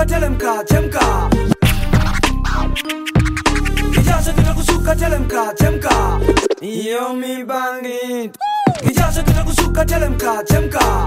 kitakushuka telemka chemka kijasho kitakushuka telemka chemka iyo mibangi kijasho kitakushuka telemka chemka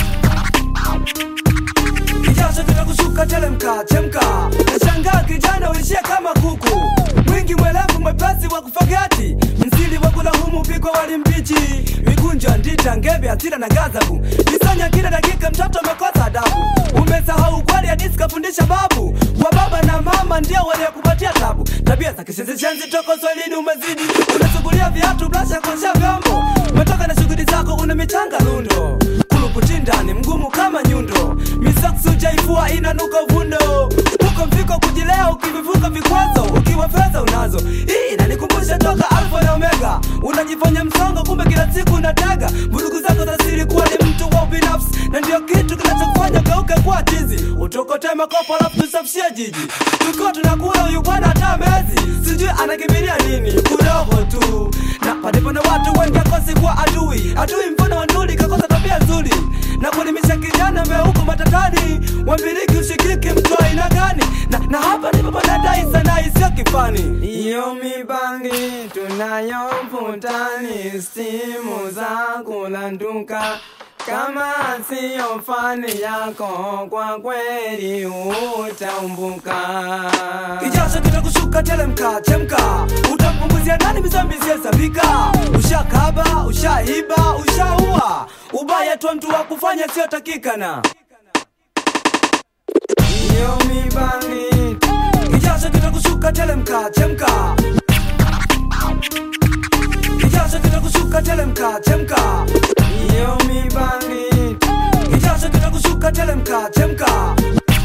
kijasho kitakushuka telemka chemka nashangaa kijana uishie kama kuku mwingi mwelevu mwepesi wa kufagati msili wa kulahumu upigwa wali mbichi mikunjo ndita ngebe hasira na gazabu visanya kila dakika mtoto amekosa adabu umesahau kweli hadisi kafundisha babu wa baba na mama ndio waliokupatia tabu tabia za kishenzi toko swahilini umezidi unasugulia viatu blasha kuosha vyombo umetoka na shughuli zako una michanga lundo kuluputindani mgumu kama nyundo misaksu jaifua inanuka uvundo huko mfiko kujilea ukivivuka vikwazo ukiwa fedha unazo hii inanikumbusha toka alfa na omega unajifanya msongo kumbe kila siku unatega vurugu zako za siri kuwa ni mtu wa ubinafsi na ndio kitu kinachokufanya geuke kuwa chizi utokote makopo alafu tusafishie jiji tukiwa tunakula huyu bwana hata mezi sijui anakimbilia nini kudogo tu na palipo na watu wengi akosi kuwa adui adui mfano wa nduli kakosa tabia nzuri na kuelimisha kijana meuko matatani wambiliki ushikiki mtu wa aina gani na, na hapa ndipo panadai sana isiyo kifani iyo mibangi tunayovutani stimu za kulanduka kama siyo fani yako kwa kweli utaumbuka kijasho kitakushuka telemka chemka utampunguzia nani mizambi ziyesabika ushakaba ushaiba ushaua ubaya tu mtu wa kufanya siyotakikana iyo mibangi kijasho kitakushuka telemka chemka kijasho kitakushuka telemka chemka iyo mibangi kijasho kitakushuka telemka chemka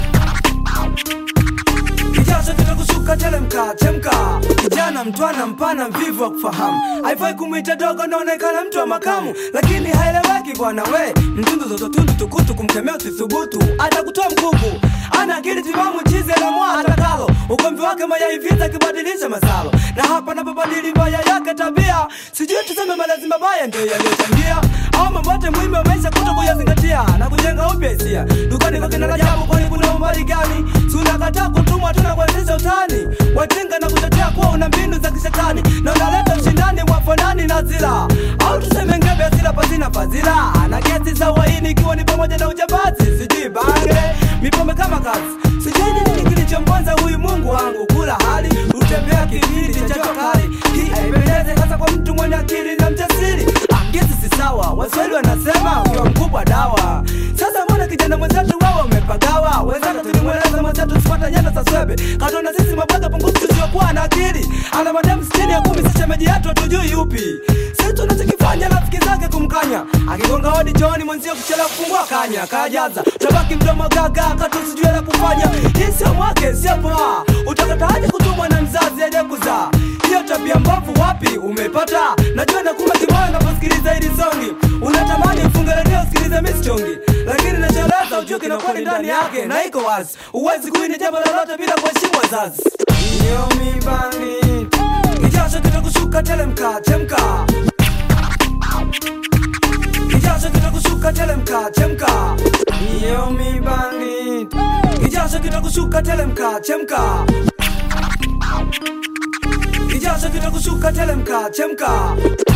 kijasho kitakushuka telemka chemka kijana mtwana mpana mvivu wa kufahamu haifai kumwita dogo naonekana mtu wa makamu lakini haeleweki bwana we mtundu zozotundu tukutu kumkemea usithubutu atakutoa mkuku ana akili timamu chize la mwa atakalo ugomvi wake mayaiviza akibadilisha masalo na hapa napobadili mbaya yake tabia sijui tuseme malezi mabaya ndio yaliyochangia au mambote muhimu ya maisha kuto kuyazingatia na kujenga upya hisia dukani kwa kina Rajabu kwani kuna umbali gani sunakataa kutumwa tuna kuanzisha utani wajinga na kutetea kuwa una mbinu za kishetani na unaleta ushindani wa fanani na zila au tuseme ngebe asila pasina fadhila na kesi za uhaini ikiwa ni pamoja na ujambazi sijui bange mipombe kama kazi sijui ni nini kilichomponza huyu mungu wangu kula hali utembea kipindi cha jua kali hii haipendeze hasa kwa mtu mwenye akili na mjasiri angezi si sawa waswahili wanasema ukiwa mkubwa dawa sasa mbona kijana mwenzetu wewe umepagawa wenzako tulimweleza mwenzetu sipata nyanda za swebe katona sisi mabwaga pungufu tusiokuwa na akili ana mademu sitini ya kumi sasa meji yetu hatujui yupi si tunachokifanya rafiki zake kumkanya akigonga hodi chooni mwenzio kuchelewa kufungua kanya kajaza tabaki mdomo gaga katusijue la kufanya hii sio mwake sio poa utakataje kutumwa na mzazi aje kuzaa hiyo tabia mbovu wapi umepata najua nakuma kimoyo unaposikiliza hili songi unatamani ufunge redio usikilize misichongi lakini nacheleza ujue kinakweli ndani yake na iko wazi uwezi kuini jambo lolote bila kuheshimu wazazi iyo mibangi kijasho kitakushuka telemka chemka kijasho kitakushuka telemka chemka iyo mibangi kijasho kitakushuka telemka chemka kijasho kitakushuka telemka chemka